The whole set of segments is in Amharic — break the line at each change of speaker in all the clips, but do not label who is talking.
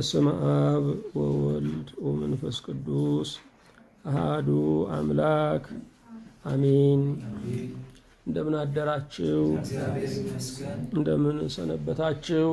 በስመ አብ ወወልድ ወመንፈስ ቅዱስ አሃዱ አምላክ አሜን። እንደምን አደራችሁ? እንደምን ሰነበታችሁ?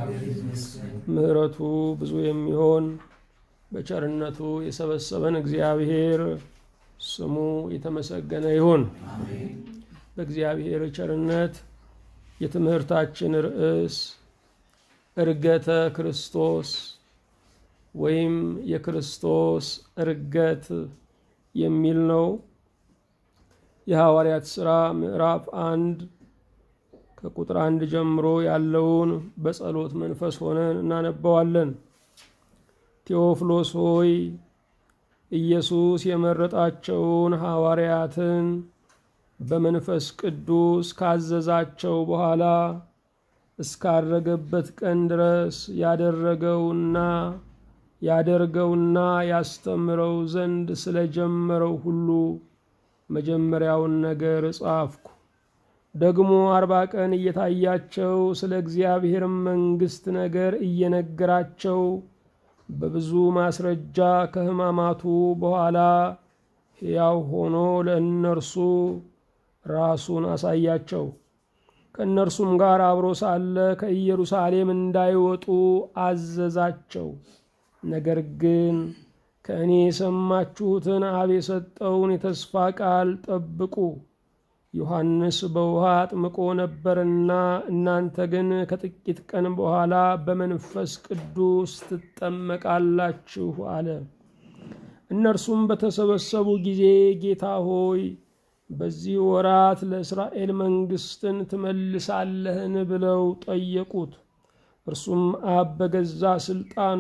ምሕረቱ ብዙ የሚሆን በቸርነቱ የሰበሰበን እግዚአብሔር ስሙ የተመሰገነ ይሁን። በእግዚአብሔር ቸርነት የትምህርታችን ርዕስ ዕርገተ ክርስቶስ ወይም የክርስቶስ ዕርገት የሚል ነው። የሐዋርያት ሥራ ምዕራፍ አንድ ከቁጥር አንድ ጀምሮ ያለውን በጸሎት መንፈስ ሆነን እናነባዋለን። ቴዎፍሎስ ሆይ ኢየሱስ የመረጣቸውን ሐዋርያትን በመንፈስ ቅዱስ ካዘዛቸው በኋላ እስካረገበት ቀን ድረስ ያደረገውና ያደርገውና ያስተምረው ዘንድ ስለጀመረው ሁሉ መጀመሪያውን ነገር ጻፍኩ። ደግሞ አርባ ቀን እየታያቸው ስለ እግዚአብሔር መንግሥት ነገር እየነገራቸው በብዙ ማስረጃ ከሕማማቱ በኋላ ሕያው ሆኖ ለእነርሱ ራሱን አሳያቸው። ከእነርሱም ጋር አብሮ ሳለ ከኢየሩሳሌም እንዳይወጡ አዘዛቸው። ነገር ግን ከእኔ የሰማችሁትን አብ የሰጠውን የተስፋ ቃል ጠብቁ። ዮሐንስ በውሃ አጥምቆ ነበርና እናንተ ግን ከጥቂት ቀን በኋላ በመንፈስ ቅዱስ ትጠመቃላችሁ አለ። እነርሱም በተሰበሰቡ ጊዜ ጌታ ሆይ በዚህ ወራት ለእስራኤል መንግሥትን ትመልሳለህን? ብለው ጠየቁት። እርሱም አብ በገዛ ሥልጣኑ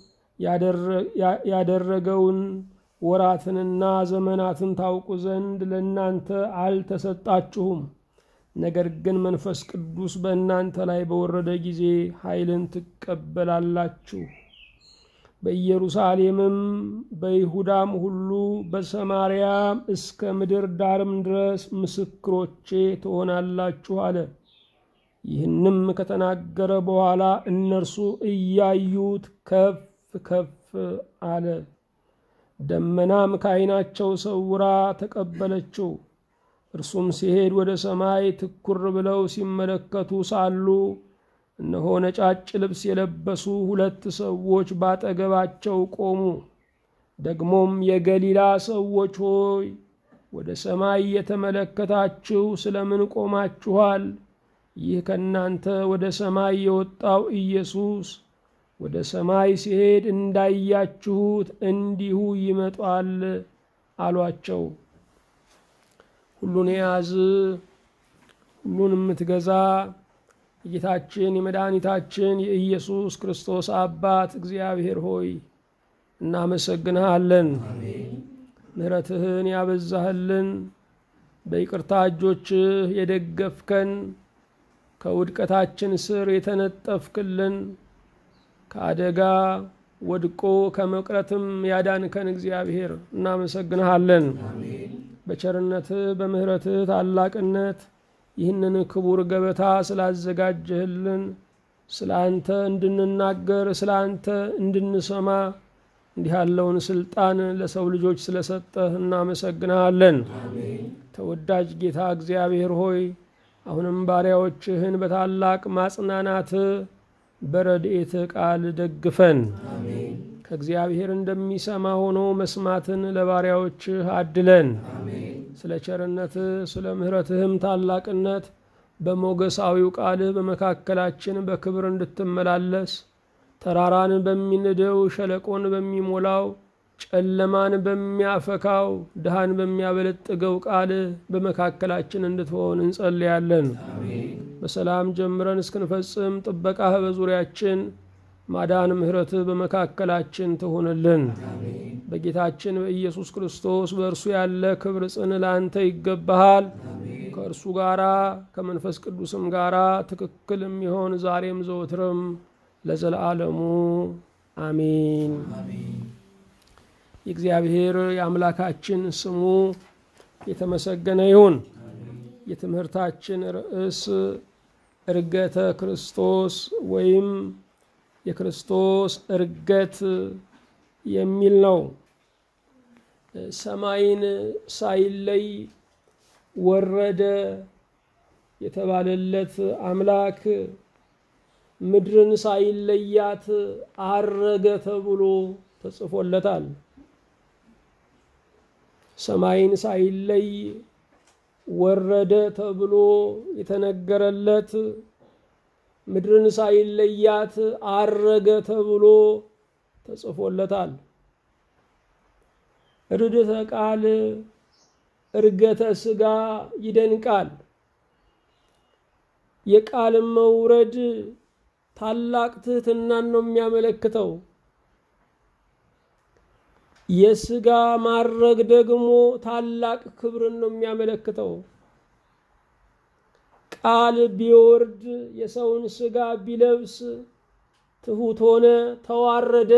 ያደረገውን ወራትንና ዘመናትን ታውቁ ዘንድ ለእናንተ አልተሰጣችሁም። ነገር ግን መንፈስ ቅዱስ በእናንተ ላይ በወረደ ጊዜ ኃይልን ትቀበላላችሁ። በኢየሩሳሌምም በይሁዳም ሁሉ በሰማርያም እስከ ምድር ዳርም ድረስ ምስክሮቼ ትሆናላችሁ አለ። ይህንም ከተናገረ በኋላ እነርሱ እያዩት ከፍ ከፍ አለ። ደመናም ከዓይናቸው ሰውራ ተቀበለችው። እርሱም ሲሄድ ወደ ሰማይ ትኩር ብለው ሲመለከቱ ሳሉ እነሆ ነጫጭ ልብስ የለበሱ ሁለት ሰዎች ባጠገባቸው ቆሙ። ደግሞም የገሊላ ሰዎች ሆይ ወደ ሰማይ የተመለከታችሁ ስለምን ቆማችኋል? ይህ ከእናንተ ወደ ሰማይ የወጣው ኢየሱስ ወደ ሰማይ ሲሄድ እንዳያችሁት እንዲሁ ይመጣል አሏቸው። ሁሉን የያዝ ሁሉን የምትገዛ የጌታችን የመድኃኒታችን የኢየሱስ ክርስቶስ አባት እግዚአብሔር ሆይ እናመሰግንሃለን። ምሕረትህን ያበዛህልን፣ በይቅርታ እጆችህ የደገፍከን፣ ከውድቀታችን ስር የተነጠፍክልን፣ ከአደጋ ወድቆ ከመቅረትም ያዳንከን እግዚአብሔር እናመሰግንሃለን። በቸርነትህ በምሕረትህ ታላቅነት ይህንን ክቡር ገበታ ስላዘጋጀህልን ስለ አንተ እንድንናገር ስለ አንተ እንድንሰማ እንዲህ ያለውን ስልጣን ለሰው ልጆች ስለሰጠህ እናመሰግንሃለን። ተወዳጅ ጌታ እግዚአብሔር ሆይ አሁንም ባሪያዎችህን በታላቅ ማጽናናት በረድኤት ቃል ደግፈን ከእግዚአብሔር እንደሚሰማ ሆኖ መስማትን ለባሪያዎችህ አድለን። ስለ ቸርነትህ ስለ ምሕረትህም ታላቅነት በሞገሳዊው ቃልህ በመካከላችን በክብር እንድትመላለስ ተራራን በሚንደው ሸለቆን በሚሞላው ጨለማን በሚያፈካው ድሃን በሚያበለጥገው ቃልህ በመካከላችን እንድትሆን እንጸልያለን። በሰላም ጀምረን እስክንፈጽም ጥበቃህ በዙሪያችን ማዳን ምሕረትህ በመካከላችን ትሆንልን። በጌታችን በኢየሱስ ክርስቶስ በእርሱ ያለ ክብር ጽን ለአንተ ይገባሃል። ከእርሱ ጋራ ከመንፈስ ቅዱስም ጋራ ትክክል የሚሆን ዛሬም ዘወትርም ለዘለዓለሙ አሜን። የእግዚአብሔር የአምላካችን ስሙ የተመሰገነ ይሁን። የትምህርታችን ርዕስ ዕርገተ ክርስቶስ ወይም የክርስቶስ እርገት የሚል ነው። ሰማይን ሳይለይ ወረደ የተባለለት አምላክ ምድርን ሳይለያት አረገ ተብሎ ተጽፎለታል። ሰማይን ሳይለይ ወረደ ተብሎ የተነገረለት ምድርን ሳይለያት አረገ ተብሎ ተጽፎለታል። ርድተ ቃል እርገተ ሥጋ ይደንቃል። የቃል መውረድ ታላቅ ትህትናን ነው የሚያመለክተው። የሥጋ ማረግ ደግሞ ታላቅ ክብርን ነው የሚያመለክተው። ቃል ቢወርድ የሰውን ሥጋ ቢለብስ ትሑት ሆነ፣ ተዋረደ።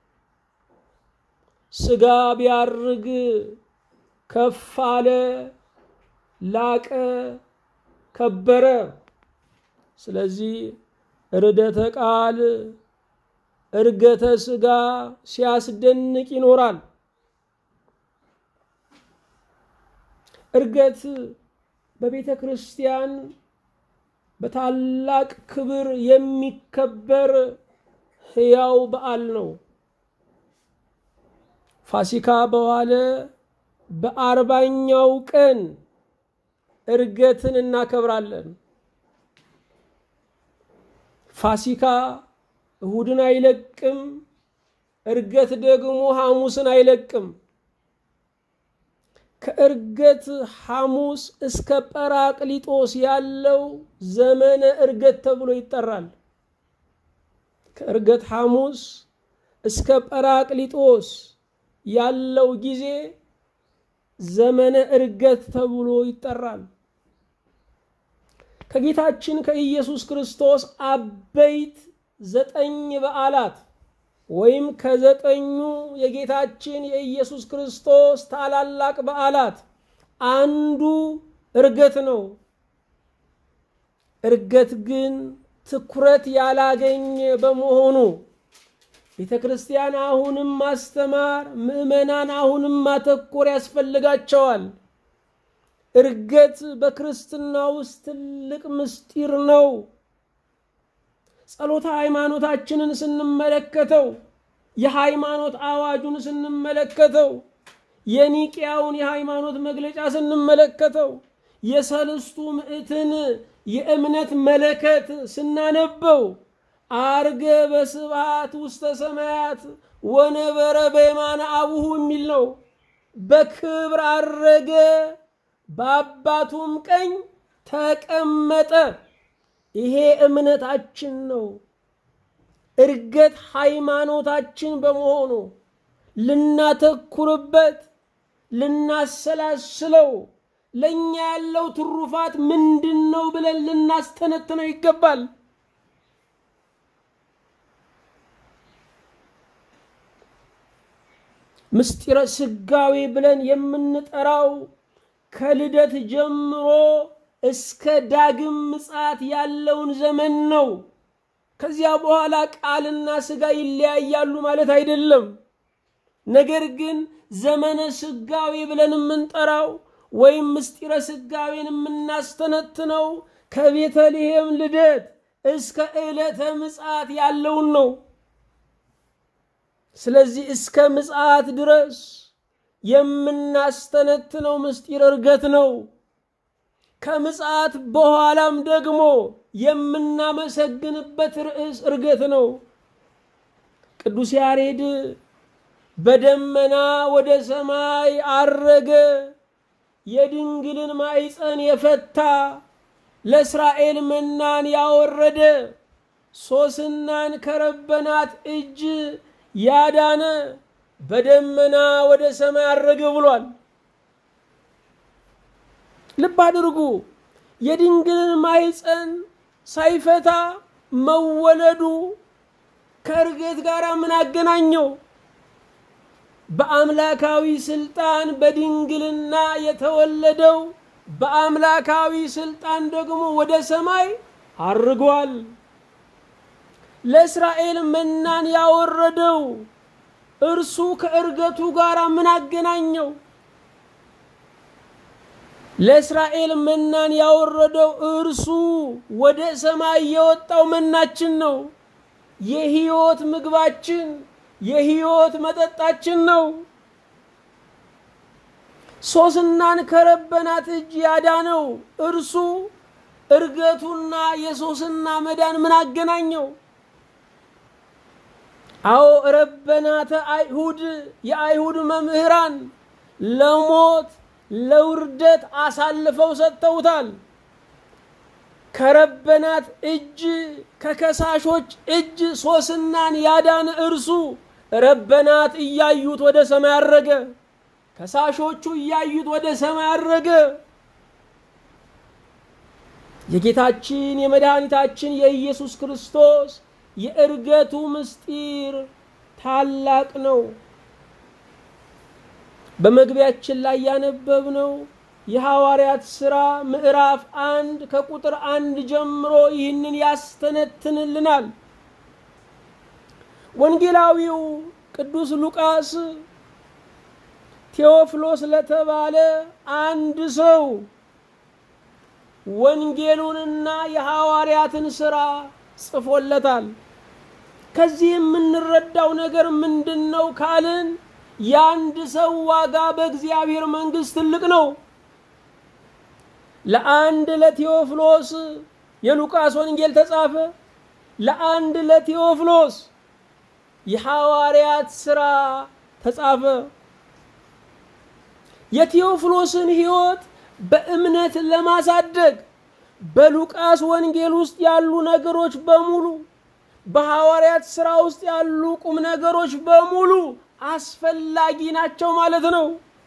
ሥጋ ቢያርግ ከፍ አለ፣ ላቀ፣ ከበረ። ስለዚህ ርደተ ቃል እርገተ ሥጋ ሲያስደንቅ ይኖራል። እርገት በቤተ ክርስቲያን በታላቅ ክብር የሚከበር ሕያው በዓል ነው። ፋሲካ በዋለ በአርባኛው ቀን እርገትን እናከብራለን። ፋሲካ እሁድን አይለቅም፣ እርገት ደግሞ ሐሙስን አይለቅም። ከእርገት ሐሙስ እስከ ጰራቅሊጦስ ያለው ዘመነ እርገት ተብሎ ይጠራል። ከእርገት ሐሙስ እስከ ጰራቅሊጦስ ያለው ጊዜ ዘመነ እርገት ተብሎ ይጠራል። ከጌታችን ከኢየሱስ ክርስቶስ አበይት ዘጠኝ በዓላት ወይም ከዘጠኙ የጌታችን የኢየሱስ ክርስቶስ ታላላቅ በዓላት አንዱ እርገት ነው። እርገት ግን ትኩረት ያላገኘ በመሆኑ ቤተ ክርስቲያን አሁንም ማስተማር፣ ምዕመናን አሁንም ማተኮር ያስፈልጋቸዋል። እርገት በክርስትና ውስጥ ትልቅ ምስጢር ነው። ጸሎተ ሃይማኖታችንን ስንመለከተው የሃይማኖት አዋጁን ስንመለከተው የኒቅያውን የሃይማኖት መግለጫ ስንመለከተው የሰልስቱ ምዕትን የእምነት መለከት ስናነበው አርገ በስብሐት ውስተ ሰማያት ወነበረ በየማነ አቡሁ የሚል ነው። በክብር አረገ፣ በአባቱም ቀኝ ተቀመጠ። ይሄ እምነታችን ነው። እርገት ሃይማኖታችን በመሆኑ ልናተኩርበት፣ ልናሰላስለው፣ ለእኛ ያለው ትሩፋት ምንድን ነው ብለን ልናስተነትነው ይገባል። ምስጢረ ስጋዌ ብለን የምንጠራው ከልደት ጀምሮ እስከ ዳግም ምጽአት ያለውን ዘመን ነው። ከዚያ በኋላ ቃልና ስጋ ይለያያሉ ማለት አይደለም። ነገር ግን ዘመነ ስጋዌ ብለን የምንጠራው ወይም ምስጢረ ስጋዌን የምናስተነትነው ከቤተልሔም ልደት እስከ ዕለተ ምጽአት ያለውን ነው። ስለዚህ እስከ ምጽአት ድረስ የምናስተነትነው ምስጢር እርገት ነው። ከምጽአት በኋላም ደግሞ የምናመሰግንበት ርዕስ እርገት ነው። ቅዱስ ያሬድ በደመና ወደ ሰማይ አረገ፣ የድንግልን ማዕፀን የፈታ ለእስራኤል መናን ያወረደ ሶስናን ከረበናት እጅ ያዳነ በደመና ወደ ሰማይ አረገ ብሏል። ልብ አድርጉ። የድንግልን ማኅፀን ሳይፈታ መወለዱ ከእርገት ጋር ምን አገናኘው? በአምላካዊ ስልጣን በድንግልና የተወለደው በአምላካዊ ስልጣን ደግሞ ወደ ሰማይ አርጓል። ለእስራኤል መናን ያወረደው እርሱ ከእርገቱ ጋር ምን አገናኘው? ለእስራኤል መናን ያወረደው እርሱ ወደ ሰማይ የወጣው መናችን ነው። የሕይወት ምግባችን፣ የሕይወት መጠጣችን ነው። ሶስናን ከረበናት እጅ ያዳነው እርሱ እርገቱና የሶስና መዳን ምን አገናኘው? አዎ ረበናተ አይሁድ የአይሁድ መምህራን ለሞት ለውርደት አሳልፈው ሰጥተውታል። ከረበናት እጅ ከከሳሾች እጅ ሶስናን ያዳነ እርሱ ረበናት እያዩት ወደ ሰማይ አረገ። ከሳሾቹ እያዩት ወደ ሰማይ አረገ። የጌታችን የመድኃኒታችን የኢየሱስ ክርስቶስ የእርገቱ ምስጢር ታላቅ ነው። በመግቢያችን ላይ ያነበብነው የሐዋርያት ሥራ ምዕራፍ አንድ ከቁጥር አንድ ጀምሮ ይህንን ያስተነትንልናል። ወንጌላዊው ቅዱስ ሉቃስ ቴዎፍሎስ ለተባለ አንድ ሰው ወንጌሉንና የሐዋርያትን ሥራ ጽፎለታል። ከዚህ የምንረዳው ነገር ምንድን ነው ካልን የአንድ ሰው ዋጋ በእግዚአብሔር መንግሥት ትልቅ ነው። ለአንድ ለቴዎፍሎስ የሉቃስ ወንጌል ተጻፈ። ለአንድ ለቴዎፍሎስ የሐዋርያት ሥራ ተጻፈ። የቴዎፍሎስን ሕይወት በእምነት ለማሳደግ በሉቃስ ወንጌል ውስጥ ያሉ ነገሮች በሙሉ በሐዋርያት ሥራ ውስጥ ያሉ ቁም ነገሮች በሙሉ አስፈላጊ ናቸው ማለት ነው።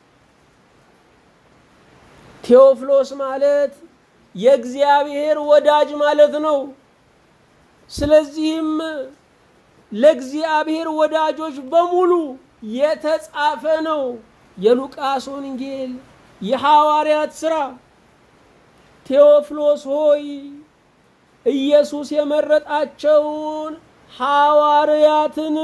ቴዎፍሎስ ማለት የእግዚአብሔር ወዳጅ ማለት ነው። ስለዚህም ለእግዚአብሔር ወዳጆች በሙሉ የተጻፈ ነው የሉቃስ ወንጌል፣ የሐዋርያት ሥራ። ቴዎፍሎስ ሆይ ኢየሱስ የመረጣቸውን ሐዋርያትን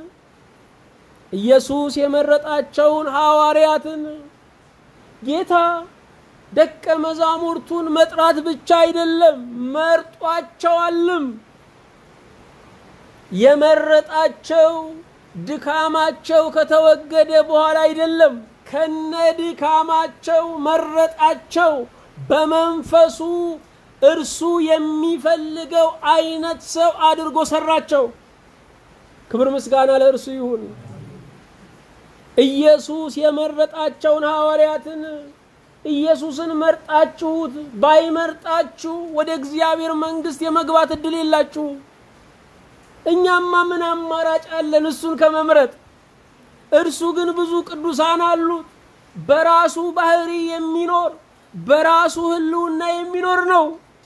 ኢየሱስ የመረጣቸውን ሐዋርያትን ጌታ ደቀ መዛሙርቱን መጥራት ብቻ አይደለም መርጧቸዋልም። የመረጣቸው ድካማቸው ከተወገደ በኋላ አይደለም፣ ከነ ድካማቸው መረጣቸው። በመንፈሱ እርሱ የሚፈልገው አይነት ሰው አድርጎ ሰራቸው። ክብር ምስጋና ለእርሱ ይሁን። ኢየሱስ የመረጣቸውን ሐዋርያትን ኢየሱስን መርጣችሁት ባይመርጣችሁ ወደ እግዚአብሔር መንግሥት የመግባት እድል የላችሁ። እኛማ ምን አማራጭ አለን እሱን ከመምረጥ? እርሱ ግን ብዙ ቅዱሳን አሉት። በራሱ ባህሪ የሚኖር በራሱ ሕልውና የሚኖር ነው።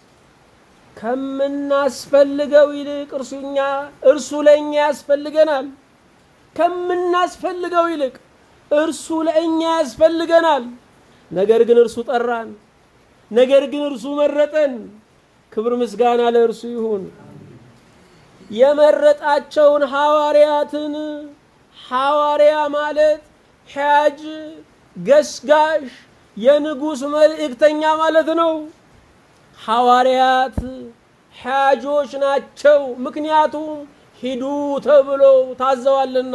ከምናስፈልገው ይልቅ እርሱኛ እርሱ ለእኛ ያስፈልገናል። ከምናስፈልገው ይልቅ እርሱ ለእኛ ያስፈልገናል። ነገር ግን እርሱ ጠራን። ነገር ግን እርሱ መረጠን። ክብር ምስጋና ለእርሱ ይሁን። የመረጣቸውን ሐዋርያትን ሐዋርያ ማለት ሐጅ፣ ገስጋሽ፣ የንጉሥ መልእክተኛ ማለት ነው። ሐዋርያት ሐጆች ናቸው። ምክንያቱም ሂዱ ተብሎ ታዘዋልና።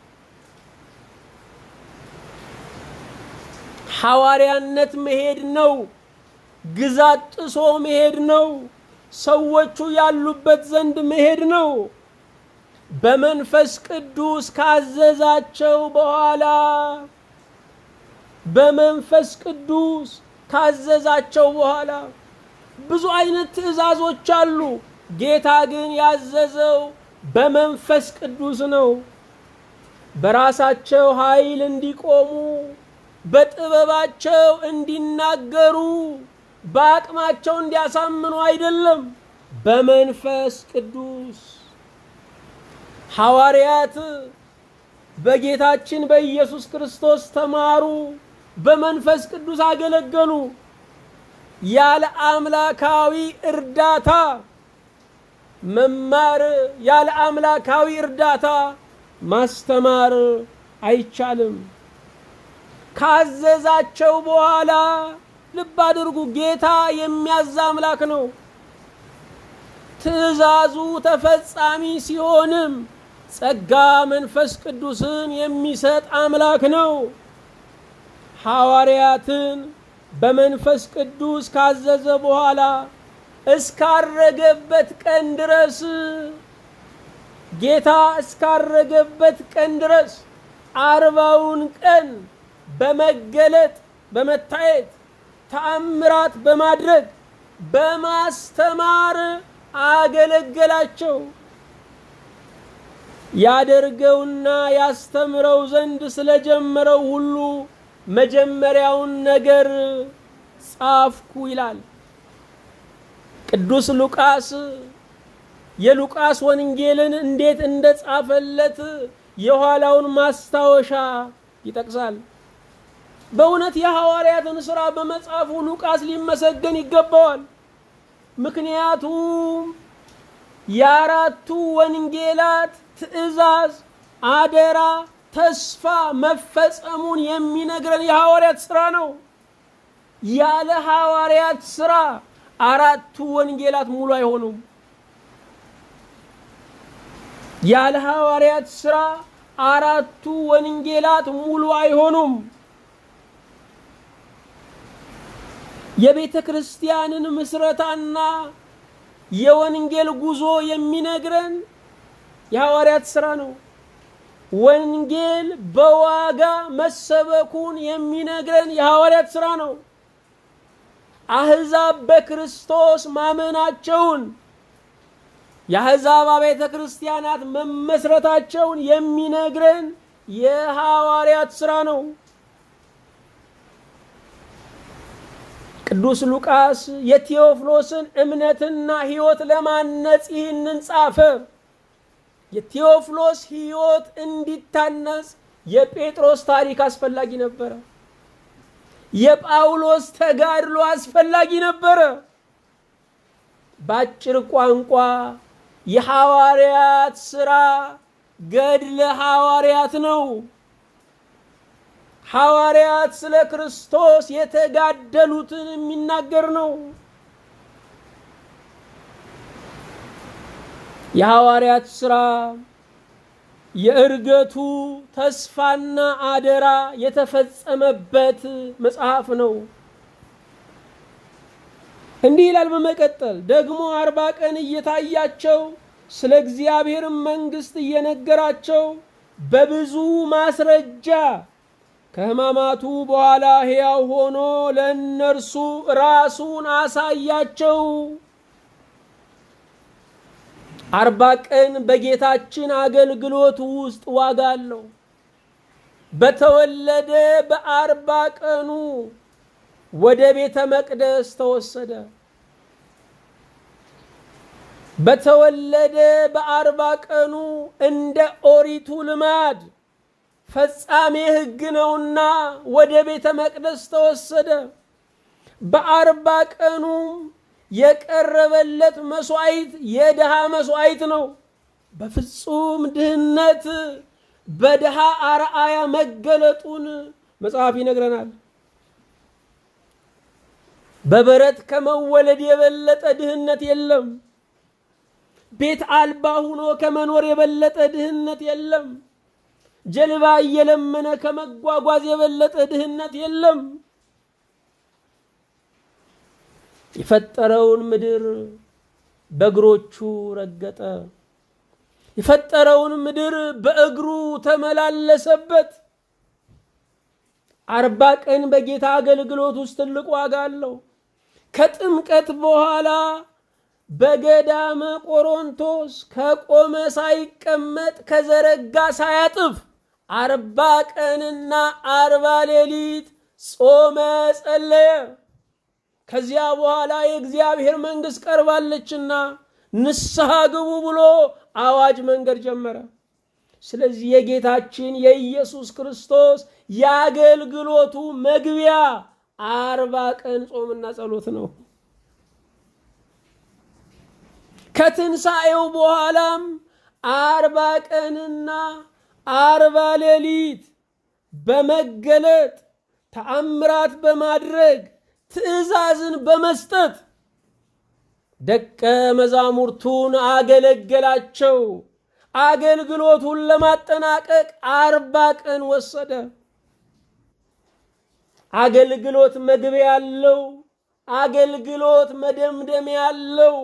ሐዋርያነት መሄድ ነው። ግዛት ጥሶ መሄድ ነው። ሰዎቹ ያሉበት ዘንድ መሄድ ነው። በመንፈስ ቅዱስ ካዘዛቸው በኋላ በመንፈስ ቅዱስ ካዘዛቸው በኋላ ብዙ አይነት ትእዛዞች አሉ። ጌታ ግን ያዘዘው በመንፈስ ቅዱስ ነው። በራሳቸው ኃይል እንዲቆሙ፣ በጥበባቸው እንዲናገሩ፣ በአቅማቸው እንዲያሳምኑ አይደለም፣ በመንፈስ ቅዱስ ሐዋርያት በጌታችን በኢየሱስ ክርስቶስ ተማሩ፣ በመንፈስ ቅዱስ አገለገሉ። ያለ አምላካዊ እርዳታ መማር ያለ አምላካዊ እርዳታ ማስተማር አይቻልም። ካዘዛቸው በኋላ ልብ አድርጉ፣ ጌታ የሚያዝ አምላክ ነው። ትእዛዙ ተፈጻሚ ሲሆንም ጸጋ መንፈስ ቅዱስን የሚሰጥ አምላክ ነው። ሐዋርያትን በመንፈስ ቅዱስ ካዘዘ በኋላ እስካረገበት ቀን ድረስ ጌታ እስካረገበት ቀን ድረስ አርባውን ቀን በመገለጥ በመታየት ተአምራት በማድረግ በማስተማር አገለገላቸው። ያደርገውና ያስተምረው ዘንድ ስለጀመረው ሁሉ መጀመሪያውን ነገር ጻፍኩ ይላል ቅዱስ ሉቃስ። የሉቃስ ወንጌልን እንዴት እንደጻፈለት የኋላውን ማስታወሻ ይጠቅሳል። በእውነት የሐዋርያትን ሥራ በመጻፉ ሉቃስ ሊመሰገን ይገባዋል። ምክንያቱም የአራቱ ወንጌላት ትእዛዝ፣ አደራ፣ ተስፋ መፈጸሙን የሚነግረን የሐዋርያት ሥራ ነው። ያለ ሐዋርያት ሥራ አራቱ ወንጌላት ሙሉ አይሆኑም። ያለ ሐዋርያት ሥራ አራቱ ወንጌላት ሙሉ አይሆኑም። የቤተ ክርስቲያንን ምስረታና የወንጌል ጉዞ የሚነግረን የሐዋርያት ሥራ ነው። ወንጌል በዋጋ መሰበኩን የሚነግረን የሐዋርያት ሥራ ነው። አሕዛብ በክርስቶስ ማመናቸውን የአሕዛብ አብያተ ክርስቲያናት መመስረታቸውን የሚነግረን የሐዋርያት ሥራ ነው። ቅዱስ ሉቃስ የቴዎፍሎስን እምነትና ሕይወት ለማነጽ ይህንን ጻፈ። የቴዎፍሎስ ሕይወት እንዲታነጽ የጴጥሮስ ታሪክ አስፈላጊ ነበረ። የጳውሎስ ተጋድሎ አስፈላጊ ነበረ። በአጭር ቋንቋ የሐዋርያት ሥራ ገድለ ሐዋርያት ነው። ሐዋርያት ስለ ክርስቶስ የተጋደሉትን የሚናገር ነው። የሐዋርያት ሥራ የእርገቱ ተስፋና አደራ የተፈጸመበት መጽሐፍ ነው። እንዲህ ይላል። በመቀጠል ደግሞ አርባ ቀን እየታያቸው ስለ እግዚአብሔር መንግሥት እየነገራቸው በብዙ ማስረጃ ከሕማማቱ በኋላ ሕያው ሆኖ ለእነርሱ ራሱን አሳያቸው። አርባ ቀን በጌታችን አገልግሎት ውስጥ ዋጋ አለው። በተወለደ በአርባ ቀኑ ወደ ቤተ መቅደስ ተወሰደ። በተወለደ በአርባ ቀኑ እንደ ኦሪቱ ልማድ ፈጻሜ ሕግ ነውና ወደ ቤተ መቅደስ ተወሰደ። በአርባ ቀኑ የቀረበለት መስዋዕት የድሃ መስዋዕት ነው። በፍጹም ድህነት በድሃ አርአያ መገለጡን መጽሐፍ ይነግረናል። በበረት ከመወለድ የበለጠ ድህነት የለም። ቤት አልባ ሁኖ ከመኖር የበለጠ ድህነት የለም። ጀልባ እየለመነ ከመጓጓዝ የበለጠ ድህነት የለም። የፈጠረውን ምድር በእግሮቹ ረገጠ። የፈጠረውን ምድር በእግሩ ተመላለሰበት። አርባ ቀን በጌታ አገልግሎት ውስጥ ትልቅ ዋጋ አለው። ከጥምቀት በኋላ በገዳመ ቆሮንቶስ ከቆመ ሳይቀመጥ ከዘረጋ ሳያጥፍ አርባ ቀንና አርባ ሌሊት ጾመ፣ ጸለየ። ከዚያ በኋላ የእግዚአብሔር መንግሥት ቀርባለችና ንስሐ ግቡ ብሎ አዋጅ መንገድ ጀመረ። ስለዚህ የጌታችን የኢየሱስ ክርስቶስ የአገልግሎቱ መግቢያ አርባ ቀን ጾምና ጸሎት ነው። ከትንሣኤው በኋላም አርባ ቀንና አርባ ሌሊት በመገለጥ ተአምራት በማድረግ ትእዛዝን በመስጠት ደቀ መዛሙርቱን አገለገላቸው። አገልግሎቱን ለማጠናቀቅ አርባ ቀን ወሰደ። አገልግሎት መግቢያ ያለው፣ አገልግሎት መደምደሚያ ያለው፣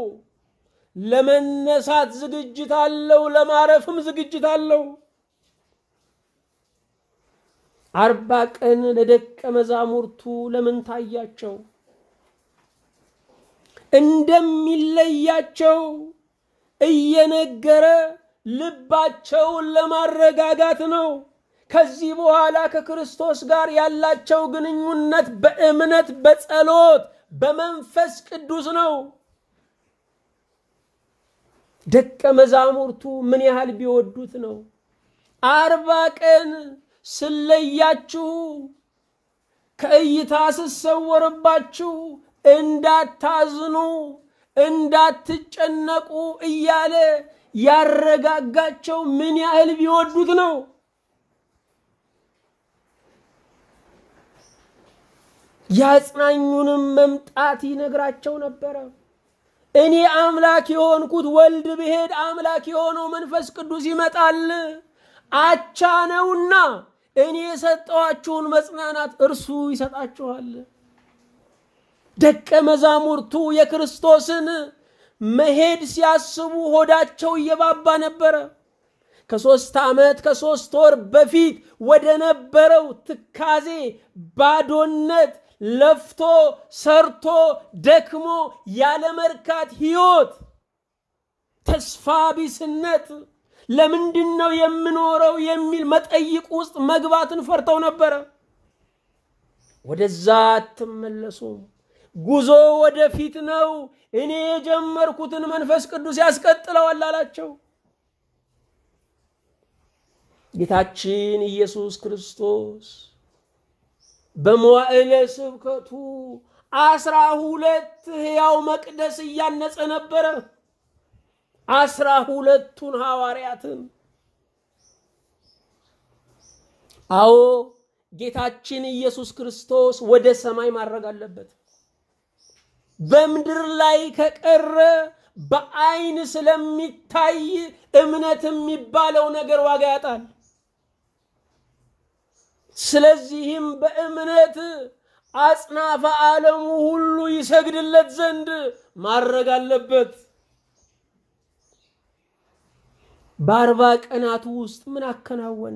ለመነሳት ዝግጅት አለው፣ ለማረፍም ዝግጅት አለው። አርባ ቀን ለደቀ መዛሙርቱ ለምን ታያቸው? እንደሚለያቸው እየነገረ ልባቸውን ለማረጋጋት ነው። ከዚህ በኋላ ከክርስቶስ ጋር ያላቸው ግንኙነት በእምነት፣ በጸሎት፣ በመንፈስ ቅዱስ ነው። ደቀ መዛሙርቱ ምን ያህል ቢወዱት ነው አርባ ቀን ስለያችሁ ከእይታ ስሰወርባችሁ እንዳታዝኑ እንዳትጨነቁ እያለ ያረጋጋቸው ምን ያህል ቢወዱት ነው። ያጽናኙንም መምጣት ይነግራቸው ነበረ። እኔ አምላክ የሆንኩት ወልድ ብሄድ አምላክ የሆነው መንፈስ ቅዱስ ይመጣል አቻ ነውና እኔ የሰጠኋችሁን መጽናናት እርሱ ይሰጣችኋል። ደቀ መዛሙርቱ የክርስቶስን መሄድ ሲያስቡ ሆዳቸው እየባባ ነበረ። ከሦስት ዓመት ከሦስት ወር በፊት ወደ ነበረው ትካዜ፣ ባዶነት፣ ለፍቶ ሰርቶ ደክሞ ያለመርካት ሕይወት፣ ተስፋ ቢስነት ለምንድን ነው የምኖረው የሚል መጠይቅ ውስጥ መግባትን ፈርተው ነበረ። ወደዛ አትመለሱም፣ ጉዞ ወደፊት ነው፣ እኔ የጀመርኩትን መንፈስ ቅዱስ ያስቀጥለዋል አላቸው። ጌታችን ኢየሱስ ክርስቶስ በመዋዕለ ስብከቱ አስራ ሁለት ሕያው መቅደስ እያነጸ ነበረ። አስራ ሁለቱን ሐዋርያትን አዎ ጌታችን ኢየሱስ ክርስቶስ ወደ ሰማይ ማድረግ አለበት። በምድር ላይ ከቀረ በአይን ስለሚታይ እምነት የሚባለው ነገር ዋጋ ያጣል። ስለዚህም በእምነት አጽናፈ ዓለሙ ሁሉ ይሰግድለት ዘንድ ማድረግ አለበት። በአርባ ቀናቱ ውስጥ ምን አከናወነ?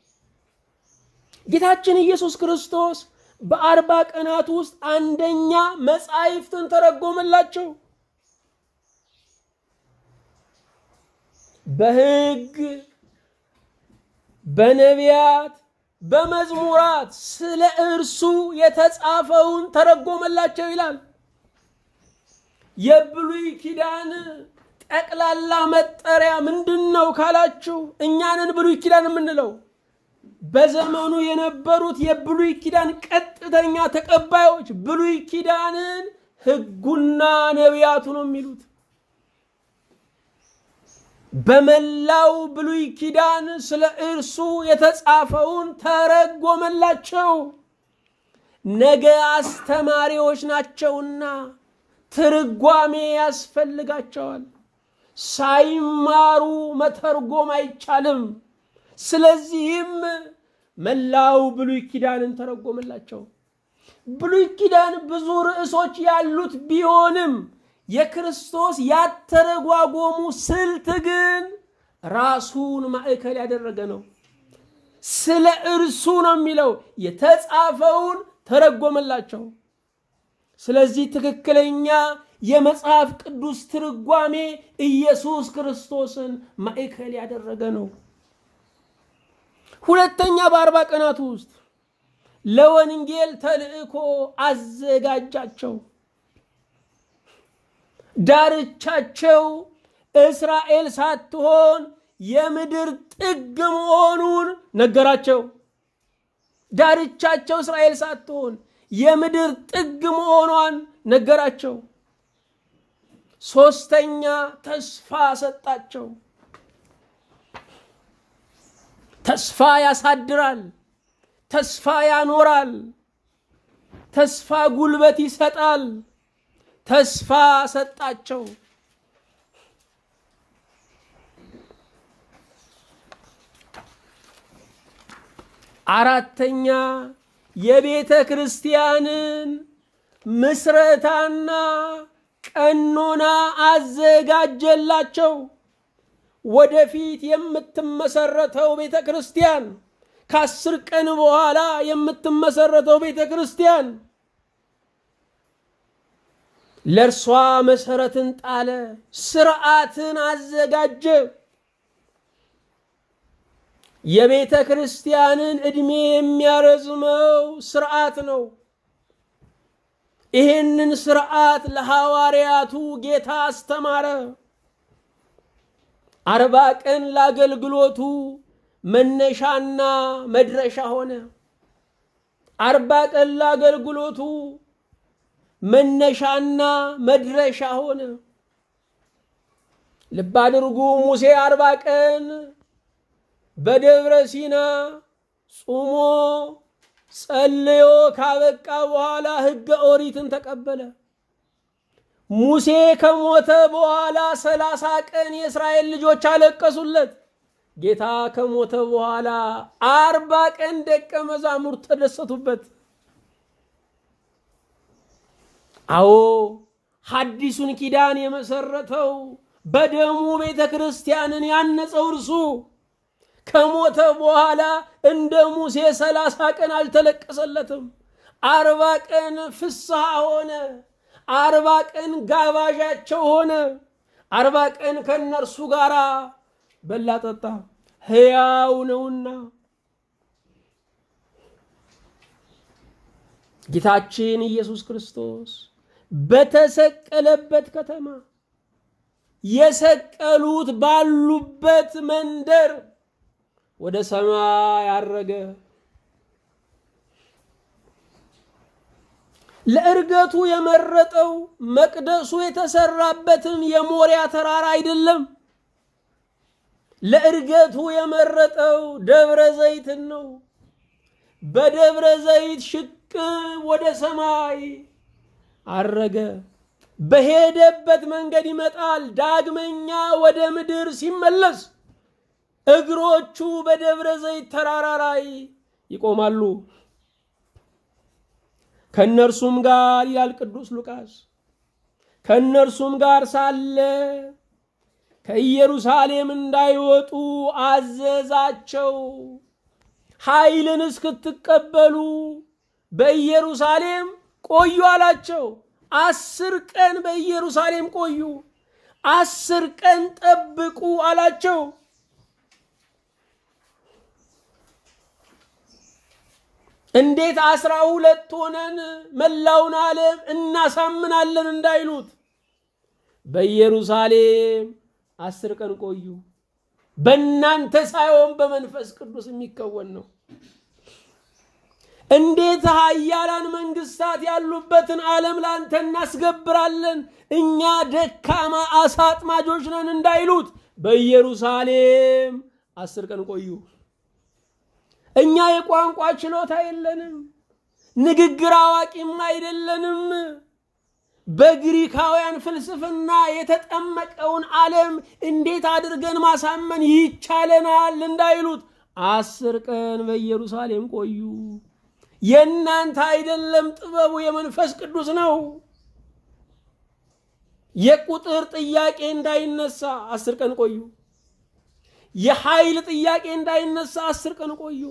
ጌታችን ኢየሱስ ክርስቶስ በአርባ ቀናት ውስጥ አንደኛ መጻሕፍትን ተረጎመላቸው። በሕግ በነቢያት በመዝሙራት ስለ እርሱ የተጻፈውን ተረጎመላቸው ይላል። የብሉይ ኪዳን ጠቅላላ መጠሪያ ምንድን ነው ካላችሁ፣ እኛንን ብሉይ ኪዳን የምንለው በዘመኑ የነበሩት የብሉይ ኪዳን ቀጥተኛ ተቀባዮች ብሉይ ኪዳንን ሕጉና ነቢያቱ ነው የሚሉት። በመላው ብሉይ ኪዳን ስለ እርሱ የተጻፈውን ተረጎመላቸው። ነገ አስተማሪዎች ናቸውና ትርጓሜ ያስፈልጋቸዋል። ሳይማሩ መተርጎም አይቻልም። ስለዚህም መላው ብሉይ ኪዳንን ተረጎመላቸው። ብሉይ ኪዳን ብዙ ርዕሶች ያሉት ቢሆንም የክርስቶስ ያተረጓጎሙ ስልት ግን ራሱን ማዕከል ያደረገ ነው። ስለ እርሱ ነው የሚለው። የተጻፈውን ተረጎመላቸው። ስለዚህ ትክክለኛ የመጽሐፍ ቅዱስ ትርጓሜ ኢየሱስ ክርስቶስን ማዕከል ያደረገ ነው። ሁለተኛ በአርባ ቀናት ውስጥ ለወንጌል ተልእኮ አዘጋጃቸው። ዳርቻቸው እስራኤል ሳትሆን የምድር ጥግ መሆኑን ነገራቸው። ዳርቻቸው እስራኤል ሳትሆን የምድር ጥግ መሆኗን ነገራቸው። ሶስተኛ ተስፋ ሰጣቸው። ተስፋ ያሳድራል። ተስፋ ያኖራል። ተስፋ ጉልበት ይሰጣል። ተስፋ ሰጣቸው። አራተኛ የቤተ ክርስቲያንን ምስረታና ቀኖና አዘጋጀላቸው። ወደፊት የምትመሰረተው ቤተ ክርስቲያን ከአስር ቀን በኋላ የምትመሰረተው ቤተ ክርስቲያን ለእርሷ መሰረትን ጣለ፣ ስርዓትን አዘጋጀ። የቤተ ክርስቲያንን ዕድሜ የሚያረዝመው ስርዓት ነው። ይህንን ስርዓት ለሐዋርያቱ ጌታ አስተማረ። አርባ ቀን ለአገልግሎቱ መነሻና መድረሻ ሆነ። አርባ ቀን ለአገልግሎቱ መነሻና መድረሻ ሆነ። ልብ አድርጉ። ሙሴ አርባ ቀን በደብረ ሲና ጾሞ ጸልዮ ካበቃ በኋላ ሕገ ኦሪትን ተቀበለ። ሙሴ ከሞተ በኋላ ሰላሳ ቀን የእስራኤል ልጆች አለቀሱለት። ጌታ ከሞተ በኋላ አርባ ቀን ደቀ መዛሙርት ተደሰቱበት። አዎ ሐዲሱን ኪዳን የመሰረተው በደሙ ቤተ ክርስቲያንን ያነጸው እርሱ ከሞተ በኋላ እንደ ሙሴ ሰላሳ ቀን አልተለቀሰለትም። አርባ ቀን ፍስሐ ሆነ። አርባ ቀን ጋባዣቸው ሆነ። አርባ ቀን ከእነርሱ ጋር በላ ጠጣ። ሕያው ነውና ጌታችን ኢየሱስ ክርስቶስ በተሰቀለበት ከተማ የሰቀሉት ባሉበት መንደር ወደ ሰማይ አረገ። ለእርገቱ የመረጠው መቅደሱ የተሰራበትን የሞሪያ ተራራ አይደለም። ለእርገቱ የመረጠው ደብረ ዘይትን ነው። በደብረ ዘይት ሽቅ ወደ ሰማይ አረገ። በሄደበት መንገድ ይመጣል። ዳግመኛ ወደ ምድር ሲመለስ እግሮቹ በደብረ ዘይት ተራራ ላይ ይቆማሉ። ከእነርሱም ጋር ይላል ቅዱስ ሉቃስ፣ ከእነርሱም ጋር ሳለ ከኢየሩሳሌም እንዳይወጡ አዘዛቸው። ኃይልን እስክትቀበሉ በኢየሩሳሌም ቆዩ አላቸው። አስር ቀን በኢየሩሳሌም ቆዩ፣ አስር ቀን ጠብቁ አላቸው። እንዴት አስራ ሁለት ሆነን መላውን ዓለም እናሳምናለን እንዳይሉት በኢየሩሳሌም አስር ቀን ቆዩ። በእናንተ ሳይሆን በመንፈስ ቅዱስ የሚከወን ነው። እንዴት ኃያላን መንግስታት ያሉበትን ዓለም ለአንተ እናስገብራለን፣ እኛ ደካማ አሳ አጥማጆች ነን እንዳይሉት በኢየሩሳሌም አስር ቀን ቆዩ። እኛ የቋንቋ ችሎታ የለንም፣ ንግግር አዋቂም አይደለንም። በግሪካውያን ፍልስፍና የተጠመቀውን ዓለም እንዴት አድርገን ማሳመን ይቻለናል እንዳይሉት አስር ቀን በኢየሩሳሌም ቆዩ። የእናንተ አይደለም ጥበቡ የመንፈስ ቅዱስ ነው። የቁጥር ጥያቄ እንዳይነሳ አስር ቀን ቆዩ። የኃይል ጥያቄ እንዳይነሳ አስር ቀን ቆዩ።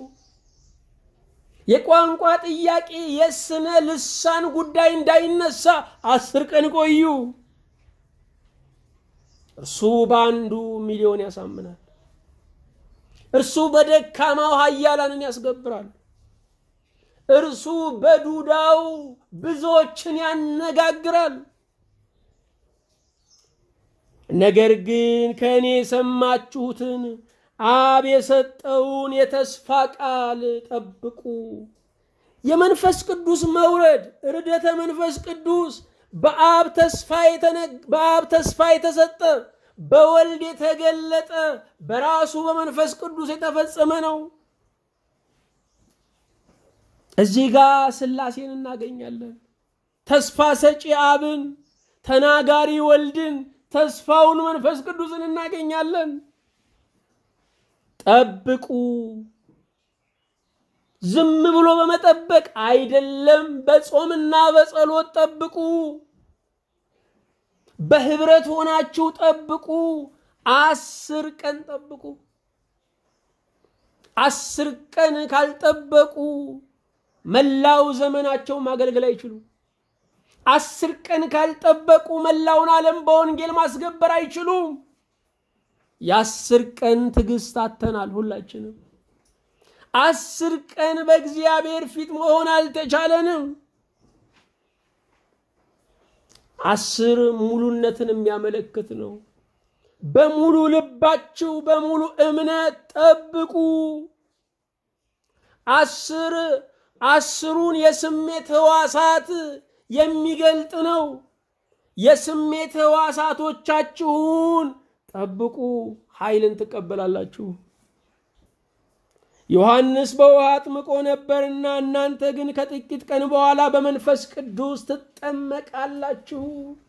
የቋንቋ ጥያቄ፣ የስነ ልሳን ጉዳይ እንዳይነሳ አስር ቀን ቆዩ። እርሱ በአንዱ ሚሊዮን ያሳምናል። እርሱ በደካማው ኃያላንን ያስገብራል። እርሱ በዱዳው ብዙዎችን ያነጋግራል። ነገር ግን ከእኔ የሰማችሁትን አብ የሰጠውን የተስፋ ቃል ጠብቁ። የመንፈስ ቅዱስ መውረድ ርደተ መንፈስ ቅዱስ በአብ ተስፋ የተሰጠ በወልድ የተገለጠ በራሱ በመንፈስ ቅዱስ የተፈጸመ ነው። እዚህ ጋር ሥላሴን እናገኛለን። ተስፋ ሰጪ አብን፣ ተናጋሪ ወልድን፣ ተስፋውን መንፈስ ቅዱስን እናገኛለን። ጠብቁ። ዝም ብሎ በመጠበቅ አይደለም፣ በጾምና በጸሎት ጠብቁ። በህብረት ሆናችሁ ጠብቁ። አስር ቀን ጠብቁ። አስር ቀን ካልጠበቁ መላው ዘመናቸው ማገልገል አይችሉም። አስር ቀን ካልጠበቁ መላውን ዓለም በወንጌል ማስገበር አይችሉም። የአስር ቀን ትዕግስት አተናል ሁላችንም። አስር ቀን በእግዚአብሔር ፊት መሆን አልተቻለንም። አስር ሙሉነትን የሚያመለክት ነው። በሙሉ ልባችሁ በሙሉ እምነት ጠብቁ። አስር አስሩን የስሜት ህዋሳት የሚገልጥ ነው። የስሜት ህዋሳቶቻችሁን ጠብቁ፣ ኃይልን ትቀበላላችሁ። ዮሐንስ በውሃ አጥምቆ ነበርና እናንተ ግን ከጥቂት ቀን በኋላ በመንፈስ ቅዱስ ትጠመቃላችሁ።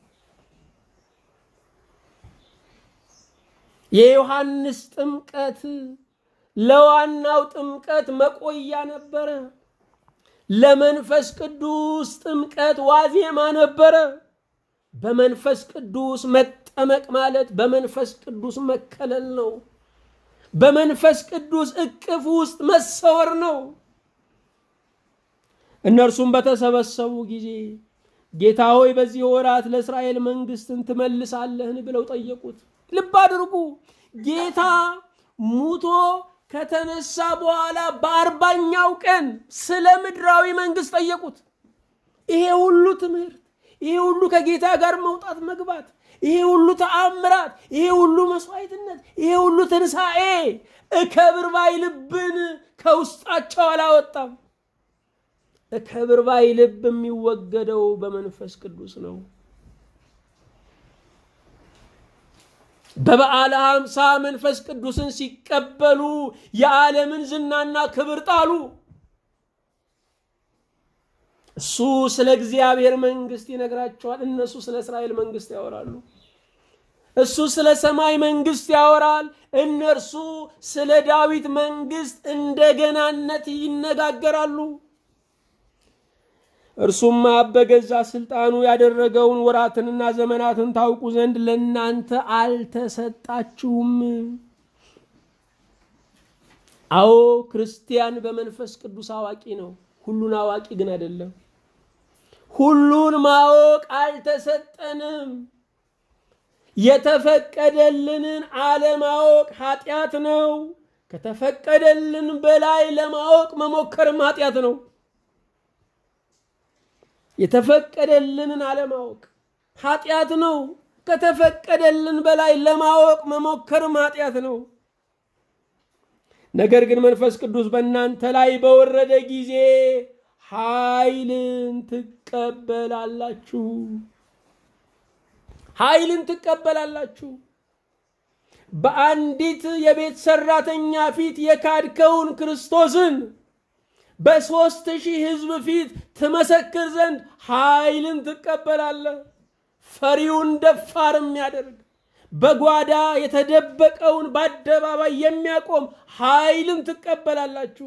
የዮሐንስ ጥምቀት ለዋናው ጥምቀት መቆያ ነበረ። ለመንፈስ ቅዱስ ጥምቀት ዋዜማ ነበረ። በመንፈስ ቅዱስ መጠመቅ ማለት በመንፈስ ቅዱስ መከለል ነው። በመንፈስ ቅዱስ እቅፍ ውስጥ መሰወር ነው። እነርሱም በተሰበሰቡ ጊዜ ጌታ ሆይ በዚህ ወራት ለእስራኤል መንግስትን ትመልሳለህን ብለው ጠየቁት። ልብ አድርጉ። ጌታ ሙቶ ከተነሳ በኋላ በአርባኛው ቀን ስለ ምድራዊ መንግስት ጠየቁት። ይሄ ሁሉ ትምህርት፣ ይሄ ሁሉ ከጌታ ጋር መውጣት መግባት፣ ይሄ ሁሉ ተአምራት፣ ይሄ ሁሉ መስዋዕትነት፣ ይሄ ሁሉ ትንሣኤ እከብር ባይ ልብን ከውስጣቸው አላወጣም። እከብር ባይ ልብ የሚወገደው በመንፈስ ቅዱስ ነው። በበዓለ ሀምሳ መንፈስ ቅዱስን ሲቀበሉ የዓለምን ዝናና ክብር ጣሉ። እሱ ስለ እግዚአብሔር መንግስት ይነግራቸዋል፣ እነሱ ስለ እስራኤል መንግስት ያወራሉ። እሱ ስለ ሰማይ መንግስት ያወራል፣ እነርሱ ስለ ዳዊት መንግስት እንደገናነት ይነጋገራሉ። እርሱም አብ በገዛ ስልጣኑ ያደረገውን ወራትንና ዘመናትን ታውቁ ዘንድ ለእናንተ አልተሰጣችሁም። አዎ ክርስቲያን በመንፈስ ቅዱስ አዋቂ ነው። ሁሉን አዋቂ ግን አይደለም። ሁሉን ማወቅ አልተሰጠንም። የተፈቀደልንን አለማወቅ ኃጢአት ነው። ከተፈቀደልን በላይ ለማወቅ መሞከርም ኃጢአት ነው። የተፈቀደልንን አለማወቅ ኃጢአት ነው። ከተፈቀደልን በላይ ለማወቅ መሞከርም ኃጢአት ነው። ነገር ግን መንፈስ ቅዱስ በእናንተ ላይ በወረደ ጊዜ ኃይልን ትቀበላላችሁ። ኃይልን ትቀበላላችሁ። በአንዲት የቤት ሰራተኛ ፊት የካድከውን ክርስቶስን በሦስት ሺህ ሕዝብ ፊት ትመሰክር ዘንድ ኃይልን ትቀበላለህ። ፈሪውን ደፋር የሚያደርግ በጓዳ የተደበቀውን በአደባባይ የሚያቆም ኃይልን ትቀበላላችሁ።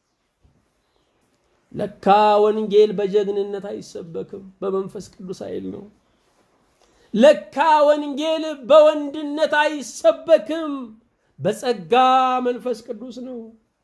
ለካ ወንጌል በጀግንነት አይሰበክም፣ በመንፈስ ቅዱስ ኃይል ነው። ለካ ወንጌል በወንድነት አይሰበክም፣ በጸጋ መንፈስ ቅዱስ ነው።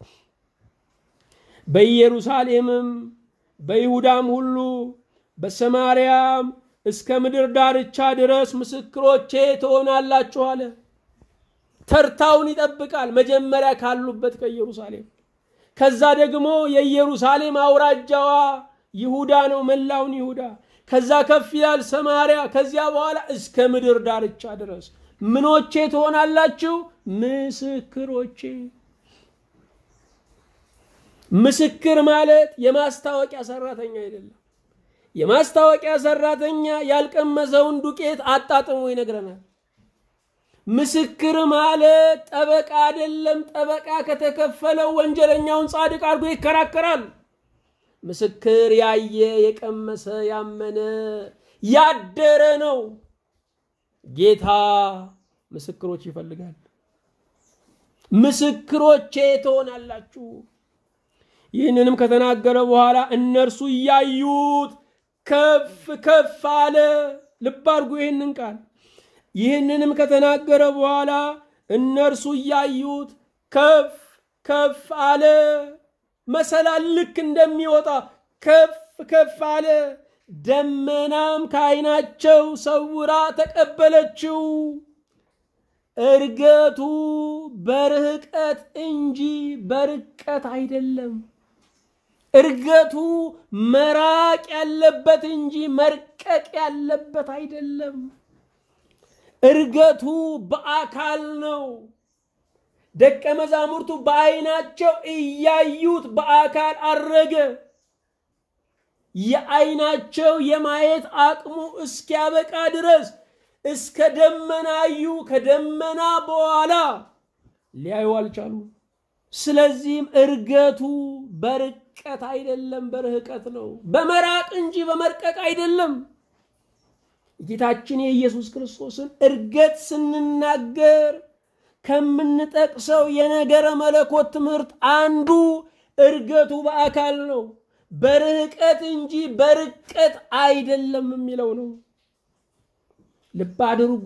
በኢየሩሳሌምም በይሁዳም ሁሉ በሰማርያም እስከ ምድር ዳርቻ ድረስ ምስክሮቼ ትሆናላችሁ አለ። ተርታውን ይጠብቃል። መጀመሪያ ካሉበት ከኢየሩሳሌም፣ ከዛ ደግሞ የኢየሩሳሌም አውራጃዋ ይሁዳ ነው፣ መላውን ይሁዳ። ከዛ ከፍ ይላል ሰማርያ። ከዚያ በኋላ እስከ ምድር ዳርቻ ድረስ ምኖቼ ትሆናላችሁ? ምስክሮቼ። ምስክር ማለት የማስታወቂያ ሰራተኛ አይደለም። የማስታወቂያ ሰራተኛ ያልቀመሰውን ዱቄት አጣጥሞ ይነግረናል። ምስክር ማለት ጠበቃ አይደለም። ጠበቃ ከተከፈለው ወንጀለኛውን ጻድቅ አድርጎ ይከራከራል። ምስክር ያየ የቀመሰ ያመነ ያደረ ነው። ጌታ ምስክሮች ይፈልጋል። ምስክሮቼ ትሆናላችሁ። ይህንንም ከተናገረ በኋላ እነርሱ እያዩት ከፍ ከፍ አለ። ልብ አድርጉ ይህንን ቃል። ይህንንም ከተናገረ በኋላ እነርሱ እያዩት ከፍ ከፍ አለ። መሰላል ልክ እንደሚወጣ ከፍ ከፍ አለ። ደመናም ከዓይናቸው ሰውራ ተቀበለችው። እርገቱ በርህቀት እንጂ በርቀት አይደለም። እርገቱ መራቅ ያለበት እንጂ መርቀቅ ያለበት አይደለም። እርገቱ በአካል ነው። ደቀ መዛሙርቱ በዓይናቸው እያዩት በአካል አረገ። የዓይናቸው የማየት አቅሙ እስኪያበቃ ድረስ እስከ ደመና አዩ። ከደመና በኋላ ሊያዩ አልቻሉ። ስለዚህም እርገቱ በርቀት አይደለም፣ በርህቀት ነው። በመራቅ እንጂ በመርቀቅ አይደለም። ጌታችን የኢየሱስ ክርስቶስን እርገት ስንናገር ከምንጠቅሰው የነገረ መለኮት ትምህርት አንዱ እርገቱ በአካል ነው። በርህቀት እንጂ በርቀት አይደለም የሚለው ነው። ልብ አድርጉ።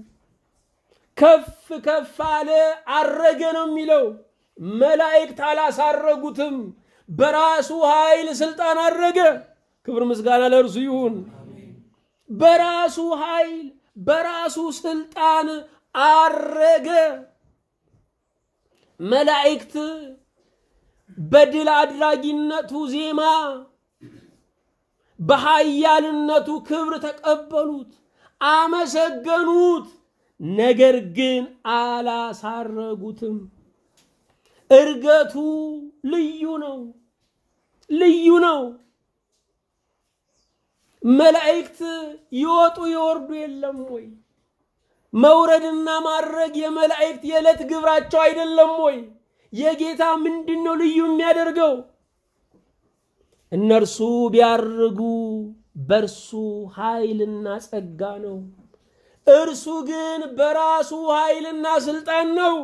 ከፍ ከፍ አለ አረገ ነው የሚለው። መላእክት አላሳረጉትም። በራሱ ኃይል ስልጣን አረገ። ክብር ምስጋና ለእርሱ ይሁን። በራሱ ኃይል በራሱ ስልጣን አረገ። መላእክት በድል አድራጊነቱ ዜማ በኃያልነቱ ክብር ተቀበሉት፣ አመሰገኑት። ነገር ግን አላሳረጉትም። እርገቱ ልዩ ነው፣ ልዩ ነው። መላእክት ይወጡ ይወርዱ የለም ወይ? መውረድና ማድረግ የመላእክት የዕለት ግብራቸው አይደለም ወይ? የጌታ ምንድን ነው ልዩ የሚያደርገው? እነርሱ ቢያርጉ በእርሱ ኃይልና ጸጋ ነው። እርሱ ግን በራሱ ኃይልና ስልጣን ነው።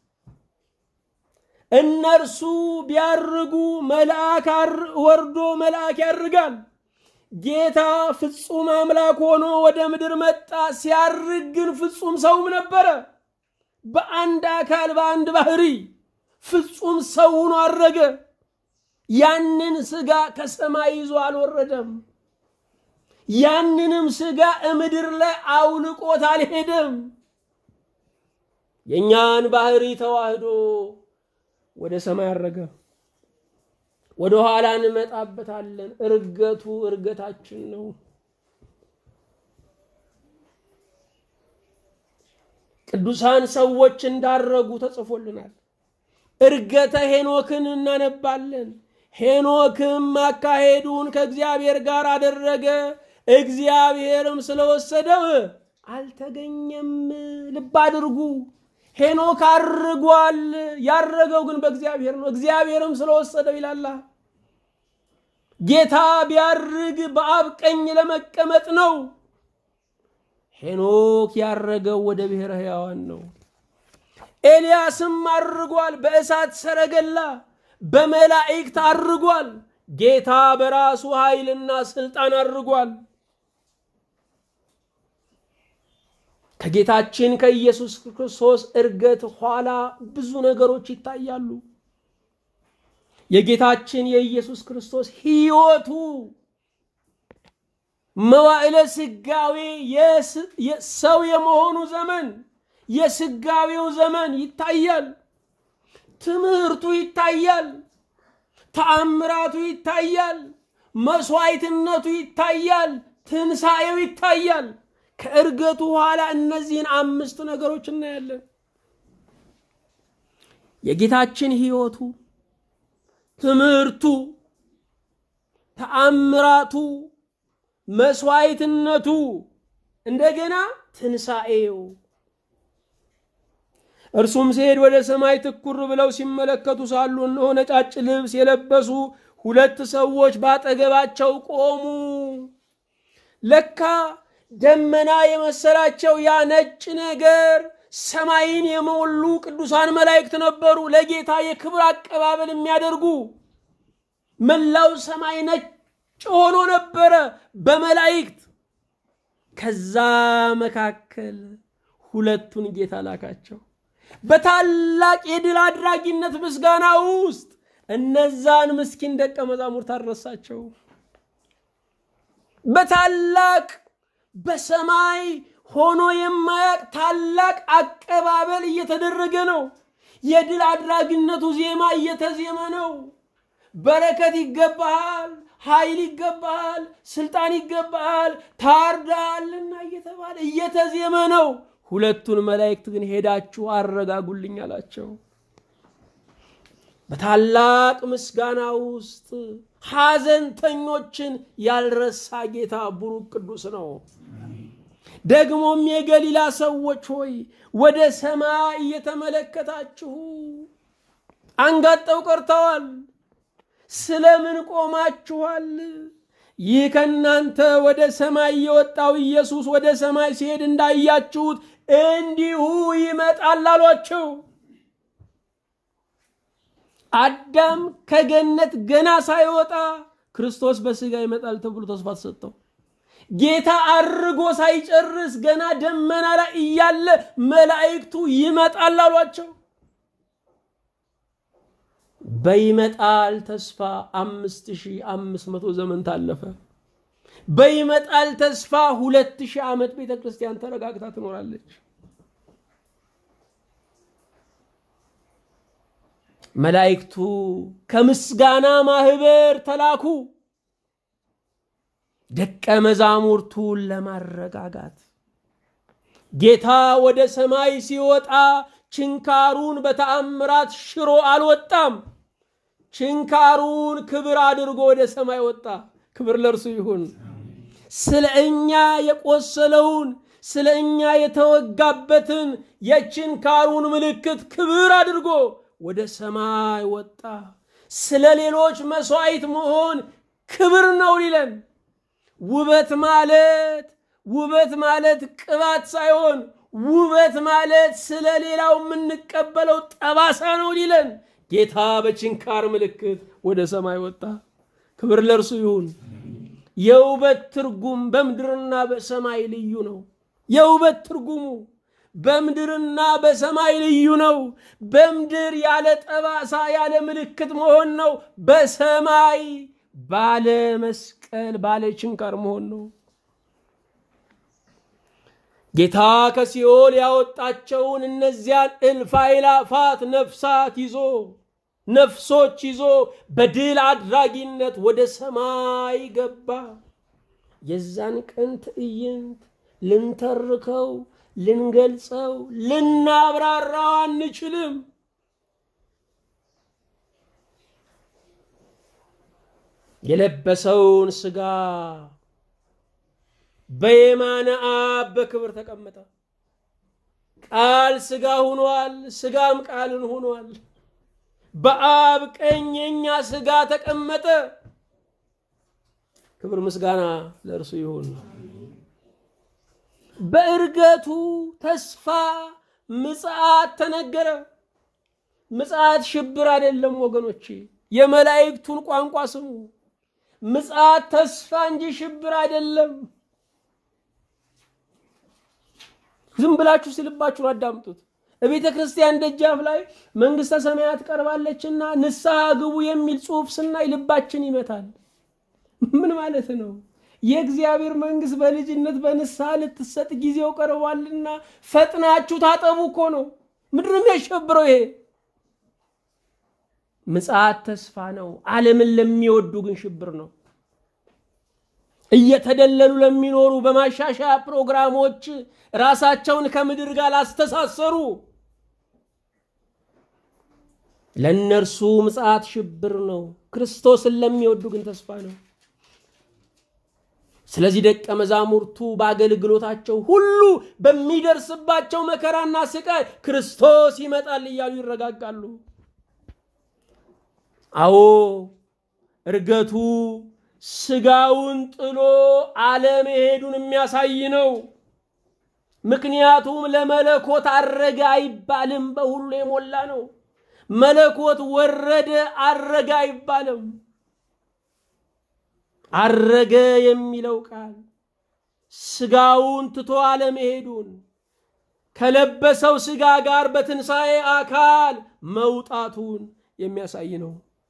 እነርሱ ቢያርጉ መልአክ ወርዶ መልአክ ያርጋል። ጌታ ፍጹም አምላክ ሆኖ ወደ ምድር መጣ። ሲያርግ ግን ፍጹም ሰውም ነበረ። በአንድ አካል በአንድ ባህሪ ፍጹም ሰው ሆኖ አረገ። ያንን ስጋ ከሰማይ ይዞ አልወረደም። ያንንም ስጋ እምድር ላይ አውልቆት አልሄደም። የእኛን ባህሪ ተዋህዶ ወደ ሰማይ አረገ። ወደ ኋላ እንመጣበታለን። እርገቱ እርገታችን ነው። ቅዱሳን ሰዎች እንዳረጉ ተጽፎልናል። እርገተ ሄኖክን እናነባለን። ሄኖክም አካሄዱን ከእግዚአብሔር ጋር አደረገ፣ እግዚአብሔርም ስለወሰደው አልተገኘም። ልብ አድርጉ። ሄኖክ አርጓል። ያረገው ግን በእግዚአብሔር ነው። እግዚአብሔርም ስለወሰደው ይላላ። ጌታ ቢያርግ በአብ ቀኝ ለመቀመጥ ነው። ሄኖክ ያረገው ወደ ብሔረ ሕያዋን ነው። ኤልያስም አርጓል። በእሳት ሰረገላ በመላእክት አርጓል። ጌታ በራሱ ኃይልና ስልጣን አርጓል። ከጌታችን ከኢየሱስ ክርስቶስ እርገት ኋላ ብዙ ነገሮች ይታያሉ። የጌታችን የኢየሱስ ክርስቶስ ሕይወቱ መዋዕለ ስጋዌ ሰው የመሆኑ ዘመን የስጋዌው ዘመን ይታያል። ትምህርቱ ይታያል። ተአምራቱ ይታያል። መስዋዕትነቱ ይታያል። ትንሣኤው ይታያል። ከእርገቱ ኋላ እነዚህን አምስት ነገሮች እናያለን። የጌታችን ሕይወቱ፣ ትምህርቱ፣ ተአምራቱ፣ መስዋዕትነቱ፣ እንደገና ትንሣኤው። እርሱም ሲሄድ ወደ ሰማይ ትኩር ብለው ሲመለከቱ ሳሉ እነሆ ነጫጭ ልብስ የለበሱ ሁለት ሰዎች ባጠገባቸው ቆሙ። ለካ ደመና የመሰላቸው ያ ነጭ ነገር ሰማይን የሞሉ ቅዱሳን መላእክት ነበሩ፣ ለጌታ የክብር አቀባበል የሚያደርጉ። መላው ሰማይ ነጭ ሆኖ ነበረ በመላእክት። ከዛ መካከል ሁለቱን ጌታ ላካቸው። በታላቅ የድል አድራጊነት ምስጋና ውስጥ እነዛን ምስኪን ደቀ መዛሙርት አልረሳቸው። በታላቅ በሰማይ ሆኖ የማያቅ ታላቅ አቀባበል እየተደረገ ነው። የድል አድራጊነቱ ዜማ እየተዜመ ነው። በረከት ይገባሃል፣ ኃይል ይገባሃል፣ ስልጣን ይገባሃል፣ ታርዳሃልና እየተባለ እየተዜመ ነው። ሁለቱን መላእክት ግን ሄዳችሁ አረጋጉልኝ አላቸው። በታላቅ ምስጋና ውስጥ ሐዘንተኞችን ያልረሳ ጌታ ቡሩክ ቅዱስ ነው። ደግሞም የገሊላ ሰዎች ሆይ ወደ ሰማይ እየተመለከታችሁ አንጋጠው ቀርተዋል። ስለምን ቆማችኋል? ይህ ከእናንተ ወደ ሰማይ የወጣው ኢየሱስ ወደ ሰማይ ሲሄድ እንዳያችሁት እንዲሁ ይመጣል አሏቸው። አዳም ከገነት ገና ሳይወጣ ክርስቶስ በስጋ ይመጣል ተብሎ ተስፋ ተሰጠው። ጌታ አርጎ ሳይጨርስ ገና ደመና ላይ እያለ መላእክቱ ይመጣል አሏቸው። በይመጣል ተስፋ አምስት ሺህ አምስት መቶ ዘመን ታለፈ። በይመጣል ተስፋ ሁለት ሺህ ዓመት ቤተ ክርስቲያን ተረጋግታ ትኖራለች። መላእክቱ ከምስጋና ማህበር ተላኩ ደቀ መዛሙርቱን ለማረጋጋት። ጌታ ወደ ሰማይ ሲወጣ ችንካሩን በተአምራት ሽሮ አልወጣም። ችንካሩን ክብር አድርጎ ወደ ሰማይ ወጣ። ክብር ለእርሱ ይሁን። ስለ እኛ የቆሰለውን ስለ እኛ የተወጋበትን የችንካሩን ምልክት ክብር አድርጎ ወደ ሰማይ ወጣ። ስለ ሌሎች መስዋዕት መሆን ክብር ነው ሊለን ውበት ማለት ውበት ማለት ቅባት ሳይሆን ውበት ማለት ስለ ሌላው የምንቀበለው ጠባሳ ነው ሊለን ጌታ በችንካር ምልክት ወደ ሰማይ ወጣ። ክብር ለእርሱ ይሁን። የውበት ትርጉም በምድርና በሰማይ ልዩ ነው። የውበት ትርጉሙ በምድርና በሰማይ ልዩ ነው። በምድር ያለ ጠባሳ ያለ ምልክት መሆን ነው። በሰማይ ባለ መስቀል ባለ ችንካር መሆን ነው። ጌታ ከሲኦል ያወጣቸውን እነዚያን እልፍ አእላፋት ነፍሳት ይዞ ነፍሶች ይዞ በድል አድራጊነት ወደ ሰማይ ገባ። የዛን ቀን ትዕይንት ልንተርከው፣ ልንገልጸው፣ ልናብራራው አንችልም። የለበሰውን ስጋ በየማነ አብ በክብር ተቀመጠ። ቃል ስጋ ሆኗል፣ ስጋም ቃልን ሆኗል። በአብ ቀኝ የኛ ስጋ ተቀመጠ። ክብር ምስጋና ለእርሱ ይሁን። በእርገቱ ተስፋ ምጽአት ተነገረ። ምጽአት ሽብር አይደለም ወገኖቼ፣ የመላእክቱን ቋንቋ ስሙ። ምጽአት ተስፋ እንጂ ሽብር አይደለም። ዝም ብላችሁ ሲልባችሁን አዳምጡት። በቤተ ክርስቲያን ደጃፍ ላይ መንግስተ ሰማያት ቀርባለችና ንስሐ ግቡ የሚል ጽሑፍ ስናይ ልባችን ይመታል። ምን ማለት ነው? የእግዚአብሔር መንግስት በልጅነት በንስሐ ልትሰጥ ጊዜው ቀርቧልና ፈጥናችሁ ታጠቡ እኮ ነው። ምንድን ነው የሚያሸብረው? ይሄ ምጽአት ተስፋ ነው። ዓለምን ለሚወዱ ግን ሽብር ነው። እየተደለሉ ለሚኖሩ በማሻሻያ ፕሮግራሞች ራሳቸውን ከምድር ጋር ላስተሳሰሩ ለእነርሱ ምጽአት ሽብር ነው። ክርስቶስን ለሚወዱ ግን ተስፋ ነው። ስለዚህ ደቀ መዛሙርቱ በአገልግሎታቸው ሁሉ በሚደርስባቸው መከራና ስቃይ ክርስቶስ ይመጣል እያሉ ይረጋጋሉ። አዎ እርገቱ ስጋውን ጥሎ አለመሄዱን የሚያሳይ ነው። ምክንያቱም ለመለኮት አረገ አይባልም፣ በሁሉ የሞላ ነው። መለኮት ወረደ አረገ አይባልም። አረገ የሚለው ቃል ስጋውን ትቶ አለመሄዱን ከለበሰው ስጋ ጋር በትንሣኤ አካል መውጣቱን የሚያሳይ ነው።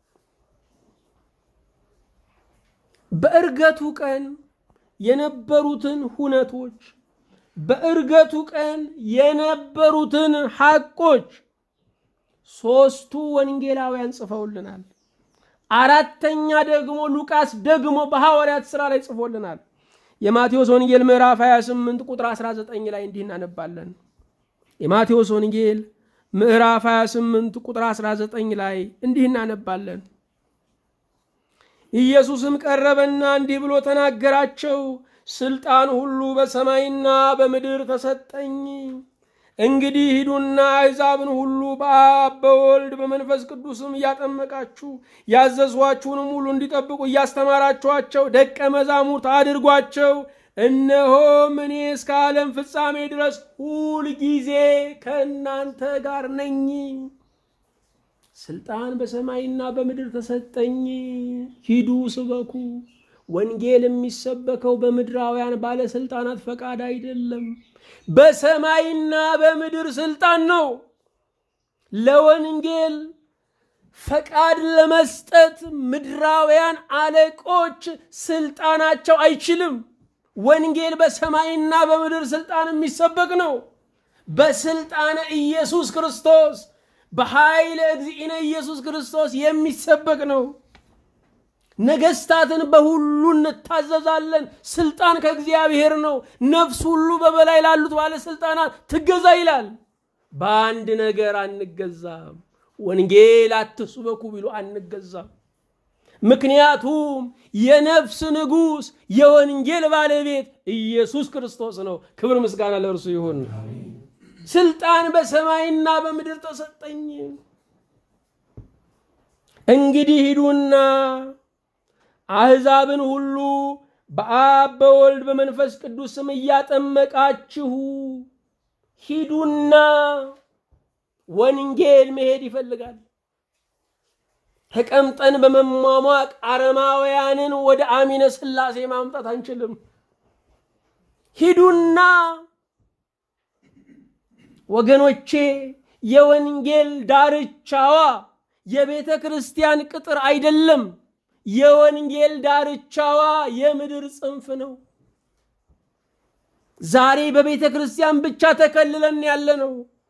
በእርገቱ ቀን የነበሩትን ሁነቶች በእርገቱ ቀን የነበሩትን ሐቆች ሦስቱ ወንጌላውያን ጽፈውልናል። አራተኛ ደግሞ ሉቃስ ደግሞ በሐዋርያት ሥራ ላይ ጽፎልናል። የማቴዎስ ወንጌል ምዕራፍ 28 ቁጥር 19 ላይ እንዲህ እናነባለን። የማቴዎስ ወንጌል ምዕራፍ 28 ቁጥር 19 ላይ እንዲህ እናነባለን። ኢየሱስም ቀረበና እንዲህ ብሎ ተናገራቸው፣ ስልጣን ሁሉ በሰማይና በምድር ተሰጠኝ። እንግዲህ ሂዱና አሕዛብን ሁሉ በአብ በወልድ በመንፈስ ቅዱስም እያጠመቃችሁ ያዘዝኋችሁንም ሁሉ እንዲጠብቁ እያስተማራችኋቸው ደቀ መዛሙርት አድርጓቸው። እነሆም እኔ እስከ ዓለም ፍጻሜ ድረስ ሁል ጊዜ ከእናንተ ጋር ነኝ። ስልጣን በሰማይና በምድር ተሰጠኝ። ሂዱ ስበኩ። ወንጌል የሚሰበከው በምድራውያን ባለስልጣናት ፈቃድ አይደለም፣ በሰማይና በምድር ስልጣን ነው። ለወንጌል ፈቃድ ለመስጠት ምድራውያን አለቆች ስልጣናቸው አይችልም። ወንጌል በሰማይና በምድር ስልጣን የሚሰበክ ነው። በስልጣነ ኢየሱስ ክርስቶስ በኃይለ እግዚእነ ኢየሱስ ክርስቶስ የሚሰበክ ነው። ነገስታትን በሁሉ እንታዘዛለን። ስልጣን ከእግዚአብሔር ነው። ነፍስ ሁሉ በበላይ ላሉት ባለስልጣናት ትገዛ ይላል። በአንድ ነገር አንገዛም። ወንጌል አትስበኩ ቢሉ አንገዛም። ምክንያቱም የነፍስ ንጉሥ የወንጌል ባለቤት ኢየሱስ ክርስቶስ ነው። ክብር ምስጋና ለእርሱ ይሁን። ስልጣን በሰማይና በምድር ተሰጠኝ። እንግዲህ ሂዱና አሕዛብን ሁሉ በአብ በወልድ በመንፈስ ቅዱስ ስም እያጠመቃችሁ ሂዱና ወንጌል መሄድ ይፈልጋል። ተቀምጠን በመሟሟቅ አረማውያንን ወደ አሚነ ሥላሴ ማምጣት አንችልም። ሂዱና ወገኖቼ፣ የወንጌል ዳርቻዋ የቤተ ክርስቲያን ቅጥር አይደለም። የወንጌል ዳርቻዋ የምድር ጽንፍ ነው። ዛሬ በቤተ ክርስቲያን ብቻ ተከልለን ያለ ነው።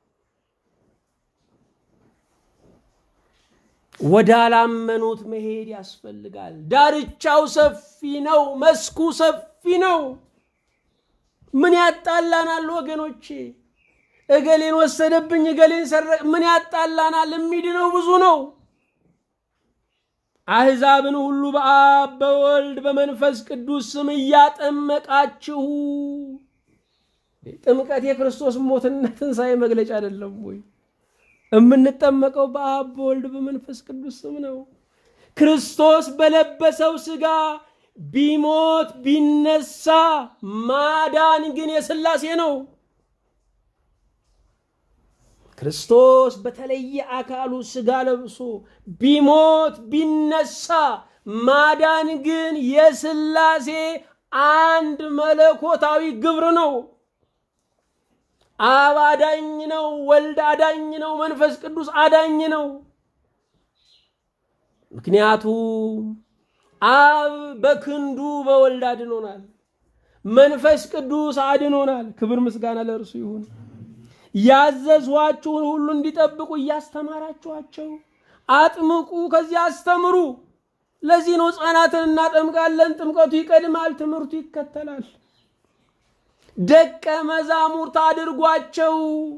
ወዳላመኑት መሄድ ያስፈልጋል። ዳርቻው ሰፊ ነው። መስኩ ሰፊ ነው። ምን ያጣላናል ወገኖቼ? እገሌን ወሰደብኝ፣ እገሌን ሰረቅ፣ ምን ያጣላናል? የሚድነው ብዙ ነው። አሕዛብን ሁሉ በአብ በወልድ በመንፈስ ቅዱስ ስም እያጠመቃችሁ። ጥምቀት የክርስቶስ ሞትና ትንሣኤ መግለጫ አይደለም ወይ? የምንጠመቀው በአብ በወልድ በመንፈስ ቅዱስ ስም ነው። ክርስቶስ በለበሰው ሥጋ ቢሞት ቢነሳ ማዳን ግን የሥላሴ ነው። ክርስቶስ በተለየ አካሉ ሥጋ ለብሶ ቢሞት ቢነሳ ማዳን ግን የሥላሴ አንድ መለኮታዊ ግብር ነው። አብ አዳኝ ነው። ወልድ አዳኝ ነው። መንፈስ ቅዱስ አዳኝ ነው። ምክንያቱም አብ በክንዱ በወልድ አድኖናል። መንፈስ ቅዱስ አድኖናል። ክብር ምስጋና ለእርሱ ይሁን። ያዘዝኋችሁን ሁሉ እንዲጠብቁ እያስተማራችኋቸው አጥምቁ፣ ከዚያ አስተምሩ። ለዚህ ነው ሕፃናትን እናጠምቃለን። ጥምቀቱ ይቀድማል፣ ትምህርቱ ይከተላል። ደቀ መዛሙርት አድርጓቸው።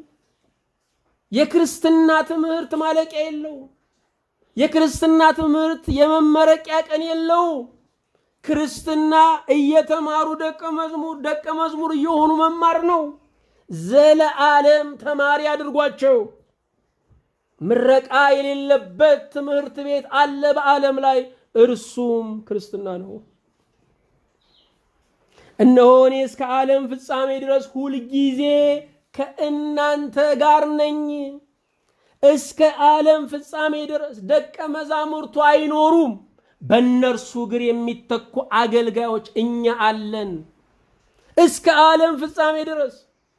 የክርስትና ትምህርት ማለቂያ የለው። የክርስትና ትምህርት የመመረቂያ ቀን የለው። ክርስትና እየተማሩ ደቀ መዝሙር ደቀ መዝሙር እየሆኑ መማር ነው። ዘለዓለም ተማሪ አድርጓቸው። ምረቃ የሌለበት ትምህርት ቤት አለ በዓለም ላይ፣ እርሱም ክርስትና ነው። እነሆ እኔ እስከ ዓለም ፍጻሜ ድረስ ሁልጊዜ ከእናንተ ጋር ነኝ። እስከ ዓለም ፍጻሜ ድረስ ደቀ መዛሙርቱ አይኖሩም። በእነርሱ እግር የሚተኩ አገልጋዮች እኛ አለን እስከ ዓለም ፍጻሜ ድረስ።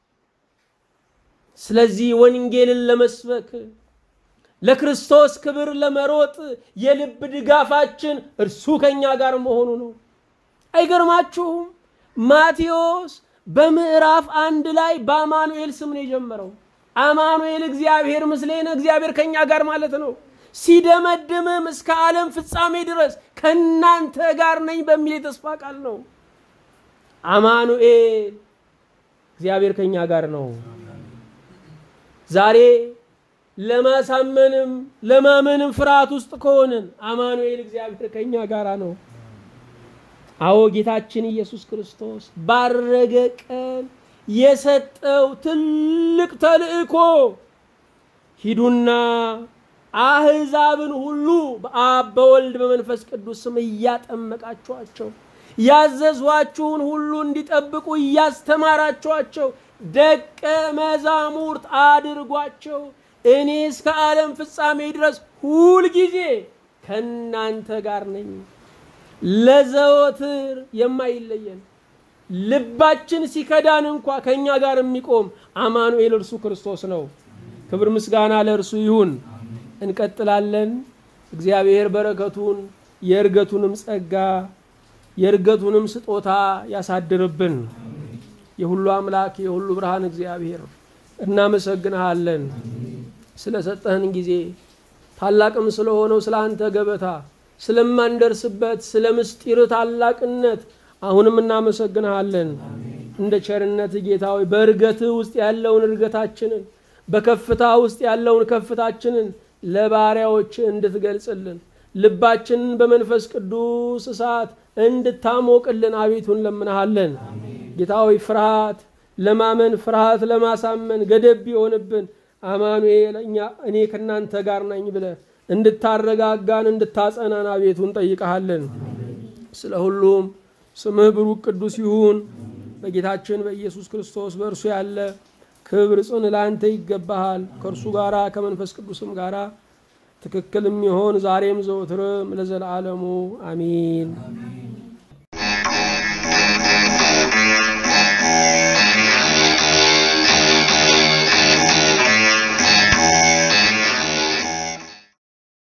ስለዚህ ወንጌልን ለመስበክ ለክርስቶስ ክብር ለመሮጥ የልብ ድጋፋችን እርሱ ከኛ ጋር መሆኑ ነው። አይገርማችሁም? ማቴዎስ በምዕራፍ አንድ ላይ በአማኑኤል ስም ነው የጀመረው። አማኑኤል እግዚአብሔር ምስሌነ፣ እግዚአብሔር ከኛ ጋር ማለት ነው። ሲደመድምም እስከ ዓለም ፍጻሜ ድረስ ከእናንተ ጋር ነኝ በሚል የተስፋ ቃል ነው። አማኑኤል እግዚአብሔር ከኛ ጋር ነው። ዛሬ ለማሳመንም ለማመንም ፍርሃት ውስጥ ከሆንን አማኑኤል እግዚአብሔር ከኛ ጋር ነው። አዎ ጌታችን ኢየሱስ ክርስቶስ ባረገ ቀን የሰጠው ትልቅ ተልእኮ ሂዱና አህዛብን ሁሉ በአብ በወልድ በመንፈስ ቅዱስ ስም እያጠመቃችኋቸው ያዘዟችሁን ሁሉ እንዲጠብቁ እያስተማራችኋቸው ደቀ መዛሙርት አድርጓቸው እኔ እስከ ዓለም ፍጻሜ ድረስ ሁልጊዜ ከእናንተ ጋር ነኝ። ለዘወትር የማይለየን ልባችን ሲከዳን እንኳ ከእኛ ጋር የሚቆም አማኑኤል እርሱ ክርስቶስ ነው። ክብር ምስጋና ለእርሱ ይሁን። እንቀጥላለን። እግዚአብሔር በረከቱን የእርገቱንም ጸጋ የእርገቱንም ስጦታ ያሳድርብን። የሁሉ አምላክ የሁሉ ብርሃን እግዚአብሔር እናመሰግንሃለን ስለሰጠህን ጊዜ ታላቅም ስለሆነው ስለ አንተ ገበታ ስለማንደርስበት ስለ ምስጢር ታላቅነት አሁንም እናመሰግንሃለን። እንደ ቸርነት ጌታ ሆይ በእርገትህ ውስጥ ያለውን እርገታችንን በከፍታ ውስጥ ያለውን ከፍታችንን ለባሪያዎች እንድትገልጽልን ልባችንን በመንፈስ ቅዱስ እሳት እንድታሞቅልን አቤቱ እንለምንሃለን። ጌታ ሆይ ፍርሃት ለማመን ፍርሃት ለማሳመን ገደብ ቢሆንብን አማኑኤል እኔ ከእናንተ ጋር ነኝ ብለህ እንድታረጋጋን እንድታጸናን አቤቱ እንጠይቀሃለን። ስለ ሁሉም ስምህ ብሩክ ቅዱስ ይሁን። በጌታችን በኢየሱስ ክርስቶስ በእርሱ ያለ ክብር ጽን ለአንተ ይገባሃል። ከእርሱ ጋራ ከመንፈስ ቅዱስም ጋራ ትክክል የሚሆን ዛሬም ዘወትርም ለዘላለሙ አሚን።